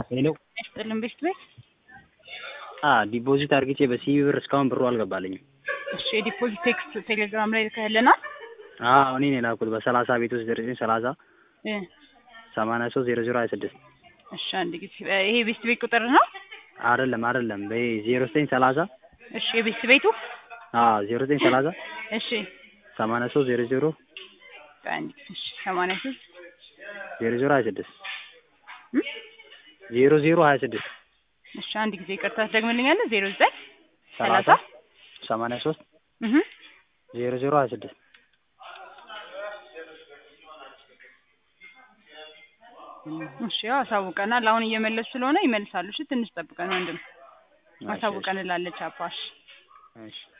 ሄሎ ያስጥልን ቤት ቤት አ ዲፖዚት አርግቼ በሲቢ ብር እስካሁን ብሩ አልገባልኝም። እሺ የዲፖዚት ቴክስት ቴሌግራም ላይ ልከህልናል? አዎ እኔ ነኝ የላኩት በሰላሳ ቤት ውስጥ ዘጠኝ ሰላሳ እ ሰማንያ ሶስት ዜሮ ዜሮ ሀያ ስድስት እሺ አንድ ጊዜ ይሄ ቤት ቤት ቁጥር ነው? አይደለም አይደለም ዜሮ ዘጠኝ ሰላሳ እሺ የቤት ቤቱ አዎ ዜሮ ዘጠኝ ሰላሳ እሺ ሰማንያ ሶስት ዜሮ ዜሮ አንድ ጊዜ እሺ ሰማንያ ሶስት ዜሮ ዜሮ ሀያ ስድስት ዜሮ ዜሮ ሀያ ስድስት እሺ አንድ ጊዜ ይቅርታ ትደግምልኛለህ? ዜሮ ዘጠኝ ሰላሳ ሰላሳ ሰማንያ ሶስት እህ ዜሮ ዜሮ ሀያ ስድስት እሺ ያው አሳውቀናል። አሁን እየመለሱ ስለሆነ ይመልሳሉ። እሺ ትንሽ ጠብቀን ወንድም እሺ፣ አሳውቀን ላለች አባሽ እሺ